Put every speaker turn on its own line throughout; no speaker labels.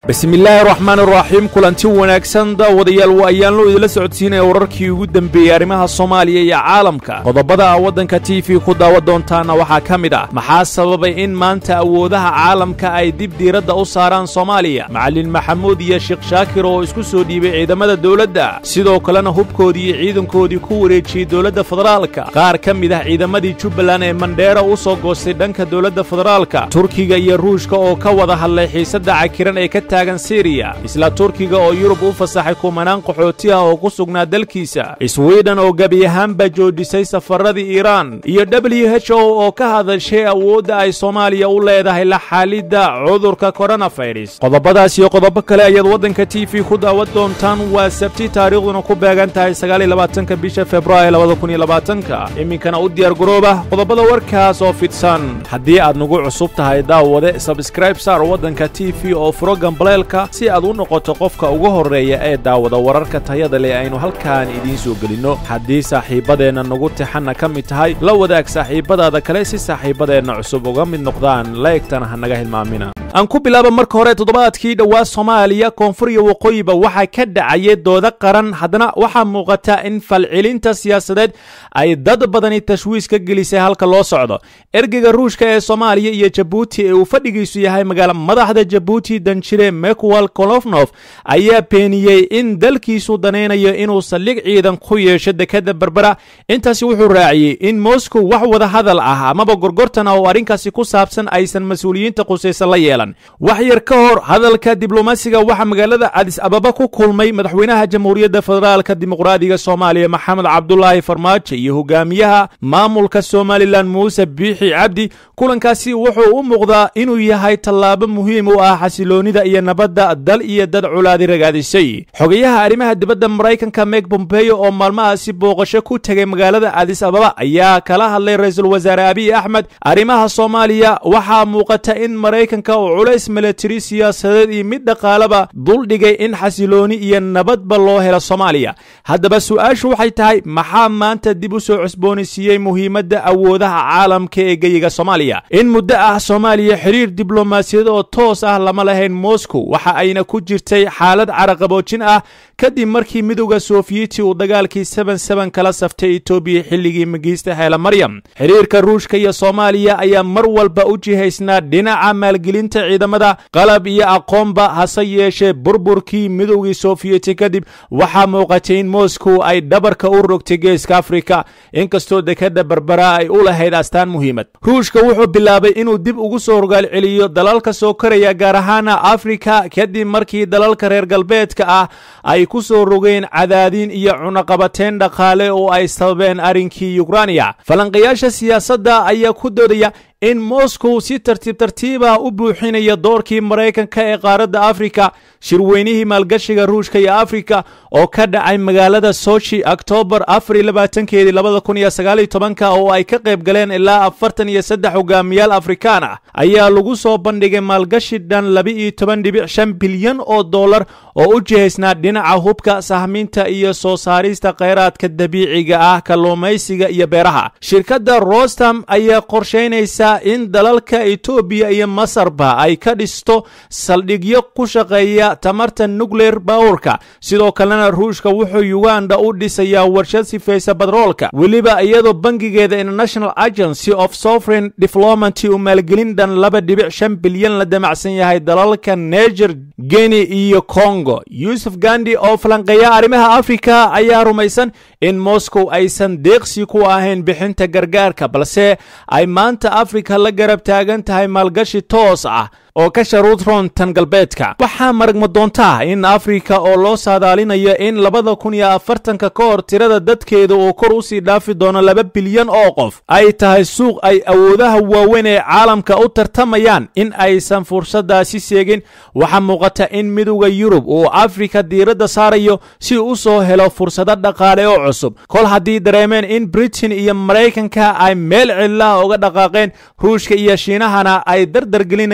bismillaahi raxmaan raxiim kulanti wanaagsan daawadayaal waa ayaanlo idila socodsiinaya wararkii ugu dembeeyey arrimaha soomaaliya iyo caalamka qodobada waddanka t v ku daawa doontaana waxaa ka mid ah maxaa sababay in maanta awoodaha caalamka ay dib diiradda u saaraan soomaaliya macalin maxamuud iyo sheekh shaakir oo isku soo dhiibay ciidamada dowladda sidoo kalena hubkoodii iyo ciidankoodii ku wareejiyey dowladda federaalka qaar ka mid ah ciidamadii jubbaland ee mandheera u soo goostay dhanka dowladda federaalka turkiga iyo ruushka oo ka wada hadlay xiisadda cakiran ee ka taagan siriya isla turkiga oo yurub u fasaxay kumanaan qaxooti ah oo ku sugnaa dalkiisa swiden oo gebi ahaanba joojisay safaradii iiraan iyo w h o oo ka hadashay awoodda ay soomaaliya u leedahay la xaalidda cudurka koronafayras qodobadaas iyo qodobo kale ayaad waddanka t v ku daawan doontaan waa sabti taariikhduna ku beegan tahay sagaaliyolabaatanka bisha februaayo labada kun iyo labaatanka iminkana u diyaar garooba qodobada warkaas oo fidsan haddii aad nagu cusub tahay daawade sabskraib saar waddanka t v oo furo gambaleelka si aad u noqoto qofka ugu horreeya ee daawada wararka tayada leh aynu halkaan idiin soo gelinno haddii saaxiibbadeenna nagu tixanna ka mid tahay la wadaag saaxiibbadaada kale si saaxiibbadeenna cusub uga mid noqdaan laegtana ha naga hilmaamina aan ku bilaaba marka hore toddobaadkii dhowaa soomaaliya koonfur iyo waqooyiba waxaa ka dhacayay dooda qaran haddana waxaa muuqata in falcelinta siyaasadeed ay dad badani tashwiis ka gelisay halka loo socdo ergeyga ruushka ee soomaaliya iyo jabuuti ee uu fadhigiisu yahay magaala madaxda jabuuti danjire mekuwal kolofnof ayaa beeniyey in dalkiisu danaynayo inuu saldhig ciidan ku yeesho dekadda berbera intaasi wuxuu raaciyey in moscow wax wada hadal ah amaba gorgortan ah oo arrinkaasi ku saabsan aysan mas-uuliyiinta qusaysa la yeelan wax yar ka hor hadalka diblomaasiga waxaa magaalada adis ababa ku kulmay madaxweynaha jamhuuriyadda federaalka dimuqraadiga soomaaliya maxamed cabdulaahi farmaajo iyo hogaamiyaha maamulka somalilan muuse biixi cabdi kulankaasi wuxuu u muuqdaa inuu yahay tallaabo muhiim u ah xasiloonida iyo nabadda dal iyo dad culaadi ragaadisay xogayaha arrimaha dibadda maraykanka meg bombeyo oo maalmahaasi booqasho ku tegay magaalada adis ababa ayaa kala hadlay ra-iisul wasaare abiy axmed arrimaha soomaaliya waxaa muuqata in maraykanka uu culays milatari siyaasadeed iyo mid dhaqaalaba duldhigay in xasilooni iyo nabadba loo helo soomaaliya haddaba su-aashu waxay tahay maxaa maanta dib u soo cusboonaysiiyey muhiimadda awoodaha caalamka ee geyiga soomaaliya in muddo ah soomaaliya xiriir diblomaasiyad oo toos ah lama lahayn moscow waxa ayna ku jirtay xaalad caraqaboojin ah kadib markii midowda sofiyeeti uu dagaalkii seben seben kala saftay etoobiya xilligii magiista heela maryam xiriirka ruushka iyo soomaaliya ayaa mar walba u jihaysnaa dhinaca maalgelinta ciidamada qalab iyo aqoonba hase yeeshee burburkii midowgii sofiyeti kadib waxaa muuqatay in moscow ay dhabarka u rogtay geeska afrika inkastoo dekadda berbera ay u lahayd astaan muhiimad ruushka wuxuu bilaabay inuu dib ugu soo rogaal celiyo dalalka soo koraya gaar ahaana afrika kadib markii dalalka reer galbeedka ah ay ku soo rogeen cadaadin iyo cunaqabateyn dhaqaale oo ay sababeen arrinkii yukraniya falanqayaasha siyaasadda ayaa ku doodaya in moscow si tartiib tartiibah u buuxinaya doorkii maraykanka ee qaaradda afrika shirweynihii maalgashiga ruushka iyo afrika oo ka dhacay magaalada sochi oktoobar afar iyo labaatankeedii labada kun iyo sagaaliyo tobanka oo ay ka qayb galeen ilaa afartan iyo saddex hogaamiyaal afrikaan ah ayaa lagu soo bandhigay maalgashi dhan laba-iyo toban dhibic shan bilyan oo dollar oo u jihaysnaa dhinaca hubka sahminta iyo soo saarista kheyraadka dabiiciga ah kalluumaysiga iyo beeraha shirkadda rostam ayaa qorshaynaysa in dalalka etoobiya iyo masarba ay ka dhisto saldhigyo ku shaqeeya tamarta nucleer bawrka sidoo kalena ruushka wuxuu yuganda u dhisayaa warshad sifaysa badroolka weliba iyadoo bangigeeda international agency of sovereign development uu maalgelin dhan laba dhibic shan bilyan la damacsan yahay dalalka neger geni iyo congo yuusuf gandi oo falanqeeya arrimaha afrika ayaa rumaysan in moscow aysan deeqsi ku ahayn bixinta gargaarka balse ay maanta afrika la garab taagan tahay maalgashi toos ah oo ka sharuud roon tan galbeedka waxaa maragma doontaa in afrika oo loo saadaalinayo in labada kun iyo afartanka ka hor tirada dadkeeda uu kor usii dhaafi doono laba bilyan oo qof ay tahay suuq ay awoodaha waaweyn ee caalamka u tartamayaan in aysan fursaddaasi seegin waxaa muuqata in midowda yurub uu afrika diiradda saarayo si u soo helo fursado dhaqaale oo cusub kol haddii dareemeen in britain iyo maraykanka ay meel cidlaha uga dhaqaaqeen ruushka iyo shiinahana ay dardargelinayaan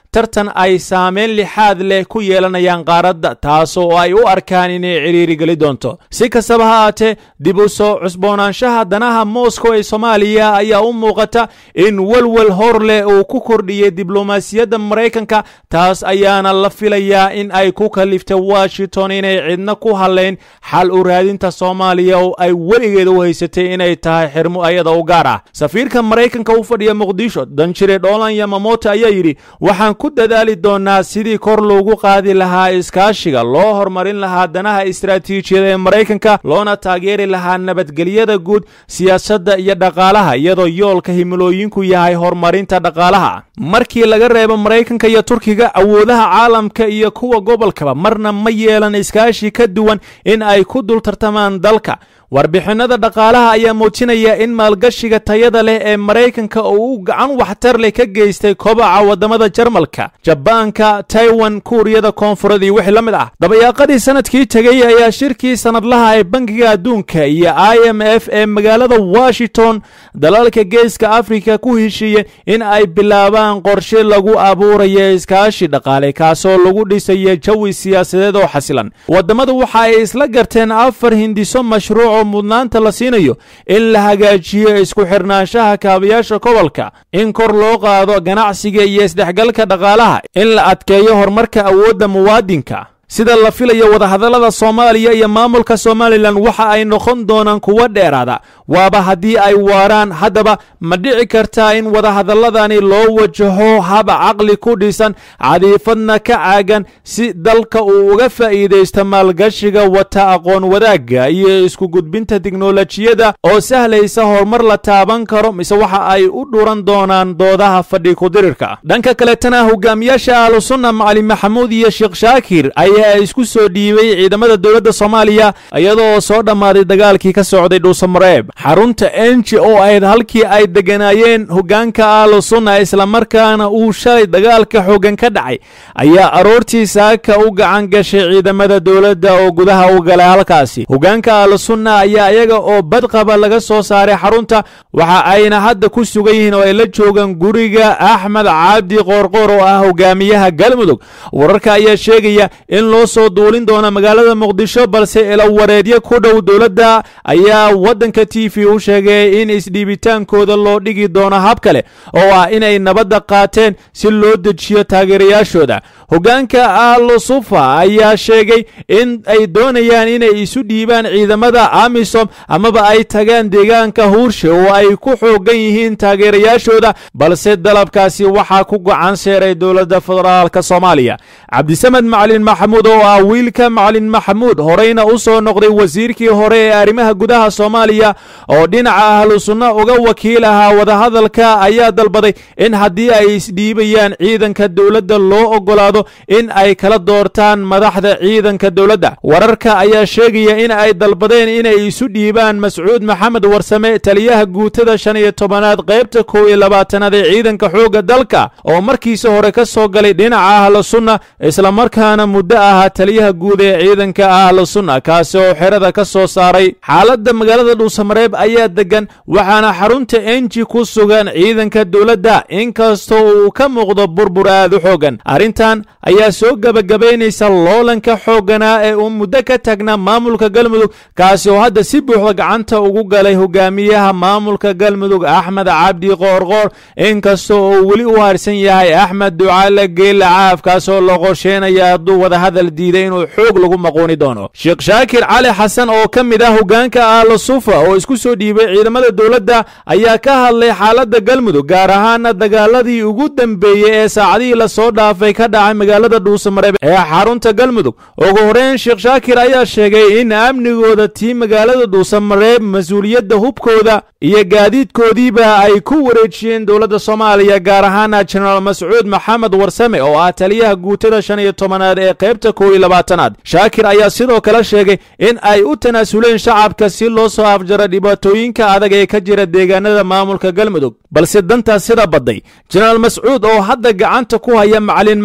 tartan ay saameyn lixaad leh ku yeelanayaan qaaradda taas oo ay u arkaan inay cidhiiri geli doonto si kastaba ha aatee dib u soo cusboonaanshaha danaha moscow ee soomaaliya ayaa u muuqata in welwel hor leh uu ku kordhiyey diblomaasiyadda maraykanka taas ayaana la filayaa in ay ku kaliftay washington inay cidna ku hadlayn xal u raadinta soomaaliya oo ay weligeeda u haysatay inay tahay xirmo ayada u gaar ah safiirka maraykanka u fadhiya muqdisho danjire dholan yamamoto ayaa yidhi waxaan ku dadaali doonaa sidii kor loogu qaadi lahaa iskaashiga loo horumarin lahaa danaha istaraatiijiyada ee maraykanka loona taageeri lahaa nabadgelyada guud siyaasadda iyo dhaqaalaha iyadoo yoolka himilooyinku yahay horumarinta dhaqaalaha markii laga reebo maraykanka iyo turkiga awoodaha caalamka iyo kuwa gobolkaba marna ma yeelan iskaashi ka duwan in ay ku dul tartamaan dalka warbixinada dhaqaalaha ayaa muujinaya in maalgashiga tayada leh ee maraykanka oo uu gacan waxtar leh ka geystay kobaca waddamada jarmalka jabaanka taiwan kuuriyada koonfureed iyo wixii la mid ah dabayaaqadii sanadkii tegey ayaa shirkii sanadlaha ee bangiga adduunka iyo i m f ee magaalada washington dalalka geeska afrika ku heshiiyeen in ay bilaabaan qorshe lagu abuurayo iskaashi dhaqaale kaasoo lagu dhisayo jawi siyaasadeed oo xasilan waddamadu waxa ay isla garteen afar hindiso mashruuc oo mudnaanta la siinayo in la hagaajiyo isku xirnaanshaha kaabayaasha gobolka in kor loo qaado ganacsiga iyo isdhexgalka dhaqaalaha in la adkeeyo horumarka awoodda muwaadinka sida la filayo wadahadallada soomaaliya iyo maamulka somalilan waxa ay noqon doonaan kuwo dheeraada waaba haddii ay waaraan haddaba ma dhici kartaa in wadahadalladani loo wajaho hab caqli ku dhisan cadiifadna ka caagan si dalka uu uga faa'iidaysto maalgashiga wata aqoon wadaagga iyo isku gudbinta tiknolojiyada oo sahlaysa horumar la taaban karo mise waxa ay u dhuran doonaan doodaha fadhi kudirirka dhanka kaletana hogaamiyaasha ahlusunna macalin maxamuud iyo sheekh shaakir ayaa isku soo dhiibay ciidamada dowladda soomaaliya iyadoo soo dhammaaday dagaalkii ka socday dhuusamareeb xarunta enji oo ahayd halkii ay degganaayeen hoggaanka ahlu sunna islamarkaana uu shalay dagaalka xooggan ka dhacay ayaa aroortii saaka u gacan gashay ciidamada dowladda oo gudaha u galay halkaasi hoggaanka ahlu sunna ayaa iyaga oo badqaba laga soo saaray xarunta waxa ayna hadda ku sugan yihiin oo ay la joogaan guriga axmed cabdi qoorqoor oo ah hogaamiyaha galmudug wararka ayaa sheegaya in loo soo duulin doona magaalada muqdisho balse ilawareedyo ku dhow dowladda ayaa waddanka t v u sheegay in isdhiibitaankooda loo dhigi doono hab kale oo ah inay nabadda qaateen si loo dejiyo taageerayaashooda hoggaanka ahlusufa ayaa sheegay in ay doonayaan inay isu dhiibaan ciidamada amisom amaba ay tagaan deegaanka huurshe oo ay ku xoogan yihiin taageerayaashooda balse dalabkaasi waxaa ku gacan seeray dowladda federaalka soomaaliya cabdisamed macalin maxamuud oo ah wiilka macalin maxamuud horeyna u soo noqday wasiirkii hore ee arrimaha gudaha soomaaliya oo dhinaca ahlu sunna uga wakiil ahaa wadahadalka ayaa dalbaday in haddii ay isdhiibayaan ciidanka dowladda loo oggolaado in ay kala doortaan madaxda ciidanka dowladda wararka ayaa sheegaya in ay dalbadeen inay isu dhiibaan mascuud maxamed warsame taliyaha guutada shan iyo tobanaad qaybta kow iyo labaatanaad ee ciidanka xoogga dalka oo markiisa hore ka soo galay dhinaca ahlu sunna islamarkaana muddo ahaa taliyaha guud ee ciidanka ahlu sunna kaasi oo xerada ka soo saaray xaaladda magaalada dhuusamareeb ayaa degan waxaana xarunta enji ku sugan ciidanka dowladda inkastoo uu ka muuqdo burbur aad u xoogan arrintan ayaa soo gebagabaynaysa loolanka xoogganaa ee uu muddo ka taagnaa maamulka galmudug kaasi oo hadda si buuxda gacanta ugu galay hogaamiyaha maamulka galmudug axmed cabdi qoorqoor inkastoo uu weli u harsan yahay axmed ducaale geelle caaf kaasoo la qorsheynaya hadduu wadahadal diiday inuu xoog lagu maquuni doono sheekh shaakir cali xasan oo ka mid ah hoggaanka ahlu sufa oo isku soo dhiibay ciidamada dowladda ayaa ka hadlay xaaladda galmudug gaar ahaana dagaaladii ugu dambeeyey ee saacadihii lasoo dhaafay ka dhacay magaalada dhuusamareeb ee xarunta galmudug ugu horeyn sheekh shaakir ayaa sheegay in amnigooda tii magaalada dhuusamareeb mas-uuliyadda hubkooda iyo gaadiidkoodiiba ay ku wareejiyeen dowladda soomaaliya gaar ahaana jenaraal mascuud maxamed warsame oo ah taliyaha guutada shan iyo tobanaad ee qaybta kow iyo labaatanaad shaakir ayaa sidoo kale sheegay in ay u tanaasuleen shacabka si loo soo afjaro dhibaatooyinka adag ee ka jira deegaanada maamulka galmudug balse dantaas sida badday jenaraal mascuud oo hadda gacanta ku haya macalin maxamuud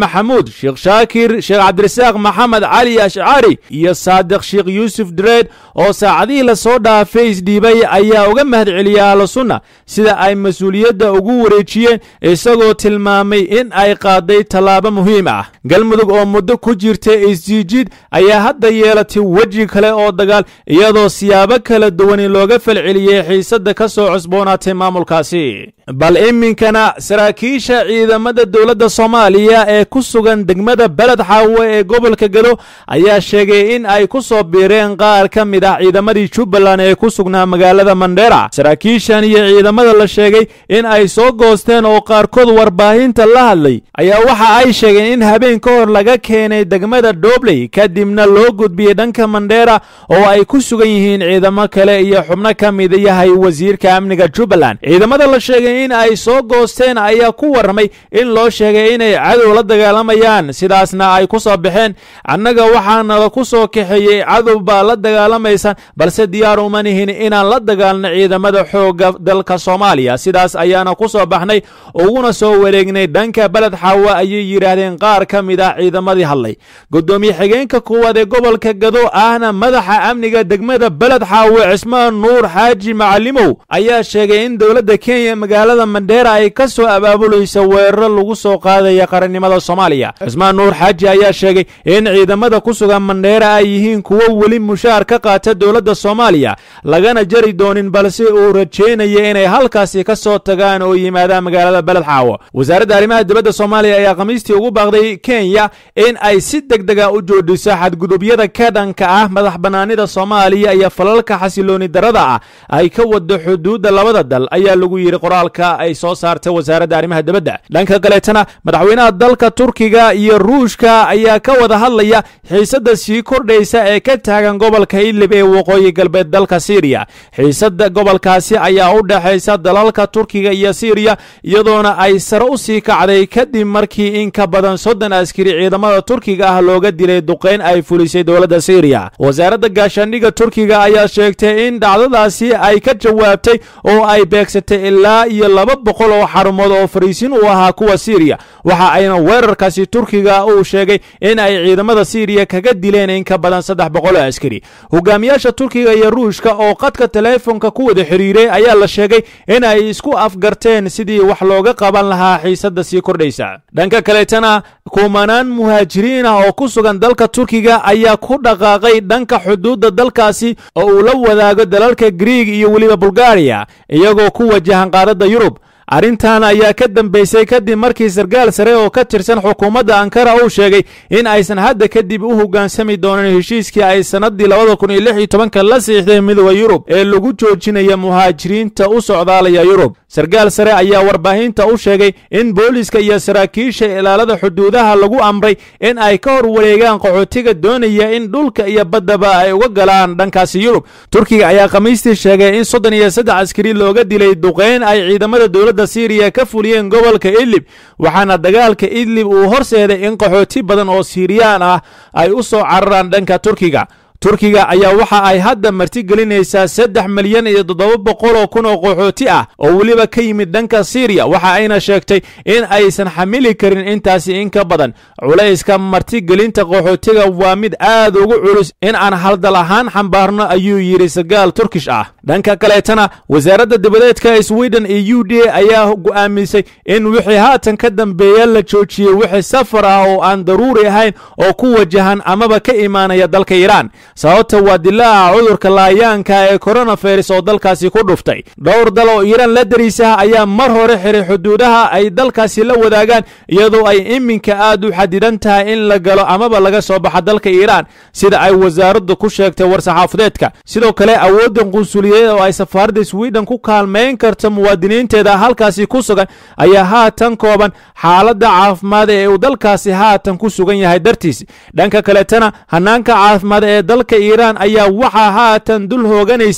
maxamuud sheekh shaakir sheekh cabdirasaaq maxamed cali ashcari iyo saadiq sheekh yuusuf dreed oo saacadihii lasoo dhaafay isdhiibay ayaa uga mahad celiyay ahlusunna sida ay mas-uuliyadda ugu wareejiyeen isagoo tilmaamay in ay qaaday tallaabo muhiim ah galmudug oo muddo ku jirta isjiijid ayaa hadda yeelatay weji kale oo dagaal iyadoo siyaabo kala duwani looga falceliyey xiisadda ka soo cusboonaatay maamulkaasi bal iminkana saraakiisha ciidamada dowladda soomaaliya ee ku sugan degmada beled xaawe ee gobolka gado ayaa sheegay in ay ku soo biireen qaar ka mid ah ciidamadii jubbaland ee ku sugnaa magaalada mandheera saraakiishan iyo ciidamada la sheegay in ay soo goosteen oo qaarkood warbaahinta la hadlay ayaa waxa ay sheegeen in habeen ka hor laga keenay degmada dhobley kadibna loo gudbiyey dhanka mandheera oo ay ku sugan yihiin ciidamo kale iyo xubno ka mid yahay wasiirka amniga jubbaland ciidamada la sheegay in ay soo goosteen ayaa ku warramay in loo sheegay inay cadow la dagaalamayaan sidaasna ay ku soo baxeen annaga waxaanala ku soo kaxeeyey cadow baa la dagaalamaysa balse diyaar uma nihin inaan la dagaalno ciidamada xoogga dalka soomaaliya sidaas ayaana ku soo baxnay uguna soo wareegnay dhanka beled xaawe ayay yidhaahdeen qaar ka mid ah ciidamadii hadlay gudoomiye xigeenka kuwaad ee gobolka gado ahna madaxa amniga degmada beled xaawe cismaan nuur xaaji macalimow ayaa sheegay in dowladda kenya magaalada mandheera ay ka soo abaabulaysa weeraro lagu soo qaadaya qarannimada soomaaliya cismaan nuur xaaji ayaa sheegay in ciidamada ku sugan mandheera ay yihiin kuwo weli mushaar ka qaata dowladda soomaaliya lagana jari doonin balse uu rajeynaya inay halkaasi ka soo tagaan oo yimaadaan magaalada beled xaawo wasaaradda arrimaha dibadda soomaaliya ayaa khamiistii ugu baaqday kenya in ay si deg dega u joodhiso xadgudubyada ka dhanka ah madax bannaanida soomaaliya iyo falalka xasilooni darada ah ay ka wado xuduudda labada dal ayaa lagu yidhi qoraalka ay soo saartay wasaaradda arrimaha dibadda dhanka kaleetana madaxweynaha dalka turkiga iyo ruushka ayaa ka wada hadlaya xiisadda sii kordhaysa ee ka taagan gobolka idlib ee waqooyi galbeed dalka siiriya xiisadda gobolkaasi ayaa u dhexaysa dalalka turkiga iyo siiriya iyadoona ay sare u sii kacday kadib markii in ka badan soddon askari ciidamada turkiga ah looga dilay duqayn ay fulisay dowladda siiriya wasaaradda gaashaandhigga turkiga ayaa sheegtay in dhacdadaasi ay ka jawaabtay oo ay beegsatay ilaa iyo laba boqol oo xarumood oo fariisin u ahaa kuwa siiriya waxa ayna weerarkaasi turkiga uu sheegay in ay ciidamada siiriya kaga dileen in ka badan saddex boqol oo askari hogaamiyaasha turkiga iyo ruushka oo qadka teleefonka ku wada xiriiray ayaa la sheegay in ay isku afgarteen sidii wax looga qaban lahaa xiisadda sii kordhaysa dhanka kaleetana kumanaan muhaajiriin ah oo ku sugan dalka turkiga ayaa ku dhaqaaqay dhanka xuduudda dalkaasi oo uu la wadaago dalalka griig iyo weliba bulgariya iyagoo ku wajahan qaaradda yurub arrintan ayaa ka dambaysay kadib markii sarkaal sare oo ka tirsan xukuumadda ankara uu sheegay in aysan hadda kadib u hoggaansami doonin heshiiskii ay sannaddii labada kun iyo lix iyo tobanka la siixday midooda yurub ee lagu joojinaya muhaajiriinta u socdaalaya yurub sarkaal sare ayaa warbaahinta u sheegay in booliska iyo saraakiisha ilaalada xuduudaha lagu amray in ay ka hor wareegaan qaxootiga doonaya in dhulka iyo baddaba ay uga galaan dhankaasi yurub turkiga ayaa khamiistii sheegay in soddon iyo saddex askari looga dilay duqeyn ay ciidamada dowladda siiriya ka fuliyeen gobolka idlib waxaana dagaalka idlib uu horseeday in qaxooti badan oo siiriyaan ah ay u soo cararaan dhanka turkiga turkiga ayaa waxa ay hadda martigelinaysaa saddex milyan iyo toddoba boqol oo kun oo qaxooti ah oo weliba ka yimid dhanka siiriya waxa ayna sheegtay in aysan xamili karin intaasi in ka badan culayska martigelinta qaxootiga waa mid aad ugu culus in aan haldal ahaan xambaarno ayuu yidhi sarkaal turkish ah dhanka kaleetana wasaaradda dibadeedka sweden iyo u d ayaa go'aamisay in wixii haatan ka dambeeya la joojiyey wixii safar ah oo aan daruuri ahayn oo ku wajahan amaba ka imaanaya dalka iiraan sababta waa dilaaca cudurka laayaanka ee koronavirus oo dalkaasi ku dhuftay dhowr dal oo iiraan la dariisaha ayaa mar hore xiray xuduudaha ay dalkaasi la wadaagaan iyadoo ay iminka aad u xadidan tahay in la galo amaba laga soo baxa dalka iiraan sida ay wasaaraddu ku sheegtay war-saxaafadeedka sidoo kale awooddan qunsuliyadeed oo ay safaaradda sweden ku kaalmayn karto muwaadiniinteeda halkaasi ku sugan ayaa haatan kooban xaaladda caafimaad ee uu dalkaasi haatan ku sugan yahay dartiis dhanka kaletana hanaanka caafimaad ee dalka iiraan ayaa waxaa haatan dul hooganaysa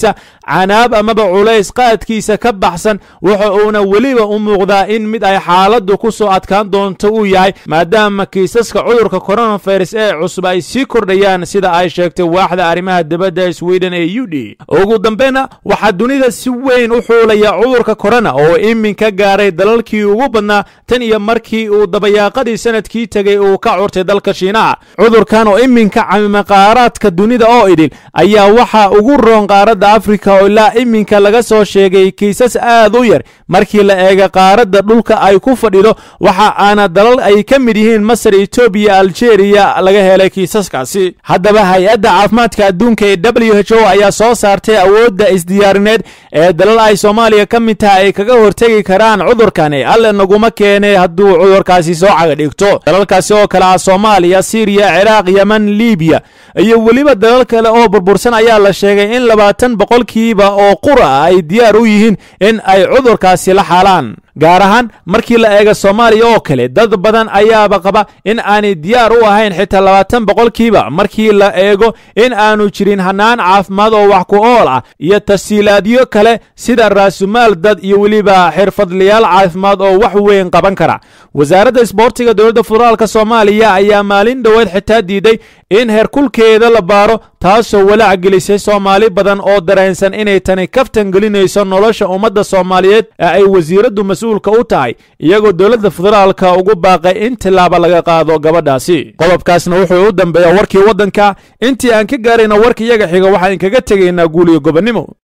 canaab amaba culays qaadkiisa ka baxsan waxa uuna weliba u muuqdaa in mid ay xaaladdu ku soo adkaan doonto uu yahay maadaama kiisaska cudurka coronavirus ee cusub ay sii kordhayaan sida ay sheegtay waaxda arrimaha dibadda sweden ee u d ugu dambeyna waxaa dunida si weyn u xuulaya cudurka korona oo iminka gaaray dalalkii ugu badnaa tan iyo markii uu dabayaaqadii sanadkii tegey uu ka curtay dalka shiinaha cudurkan oo iminka camima qaaraadka dunida oo idil ayaa waxaa ugu roon qaaradda afrika oo ilaa iminka laga soo sheegay kiisas aad u yar markii la eega qaaradda dhulka ay ku fadhido waxa aana dalal ay ka mid yihiin masar etoobiya aljeeriya laga helay kiisaskaasi haddaba hay-adda caafimaadka adduunka ee w h o ayaa soo saartay awoodda isdiyaarineed ee dalal ay soomaaliya ka mid tahay ay kaga hortegi karaan cudurkani alle naguma keene hadduu cudurkaasi soo caga dhigto dalalkaasi oo kale ah soomaaliya siiriya ciraaq yeman libiya iyo weliba dalal kale oo burbursan ayaa la sheegay in labaatan boqolkiiba oo qura ay diyaar u yihiin in ay cudurkaasi la xaalaan gaar ahaan markii la eega soomaaliya oo kale dad badan ayaaba qaba in aanay diyaar u ahayn xitaa labaatan boqolkiiba markii la eego in aanu jirin hanaan caafimaad oo wax ku ool ah iyo tasiilaadyo kale sida raasumaal dad iyo weliba xirfadlayaal caafimaad oo wax weyn qaban kara wasaaradda isboortiga dowladda federaalk soomaaliya ayaa maalin dhoweed xitaa diiday in heerkulkeeda la baaro taasoo walaac gelisay soomaali badan oo dareensan inay tani kaftan gelinayso nolosha ummadda soomaaliyeed ee ay wasiiraddu mas-uulka u tahay iyagoo dowladda federaalka ugu baaqay in tilaaba laga qaado gabadhaasi qodobkaasna wuxuu u dambeeya warkii waddanka intii aan ka gaarayna warka iyaga xiga waxaan kaga tegaynaa guuliyo gobonnimo